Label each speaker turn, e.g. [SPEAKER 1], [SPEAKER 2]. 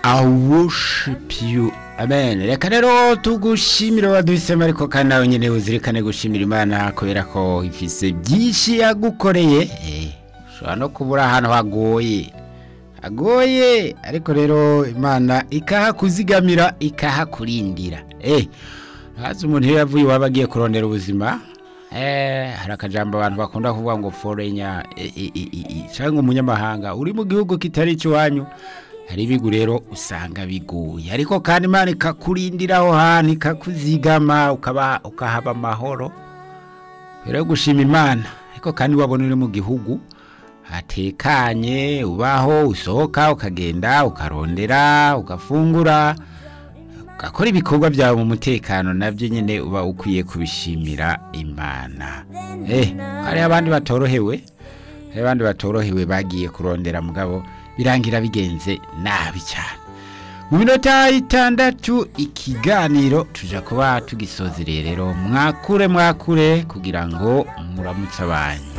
[SPEAKER 1] I worship you amen reka rero tugushimire waduhisemo ariko kandi nawe nyine uzirikane gushimira imana kubera ko ifise byinshi yagukoreye eh, ushobora no kubura ahantu hagoye hagoye ariko rero imana ikahakuzigamira ikahakurindira eh, hazi umuntu iyo yavuye iwabo agiye kurondera ubuzima eh, hari akajambo abantu bakunda kuvuga ngo forenya eh, eh, eh, eh, cyangwa umunyamahanga uri mu gihugu kitari icy'iwanyu hari ibigu rero usanga biguye ariko kandi imana ikakurindira aho hantu ikakuzigama ukaba ukahaba amahoro rero gushima imana ariko kandi wabona uri mu gihugu hatekanye ubaho usohoka ukagenda ukarondera ugafungura ugakora ibikorwa byawe mu mutekano nabyo nyine uba ukwiye kubishimira imana eh hari abandi batorohewe hari abandi batorohewe bagiye kurondera mugabo birangira bigenze nabi cyane mu minota itandatu ikiganiro tuja kuba tugisozereye rero mwakure mwakure kugira ngo muramutse abanyu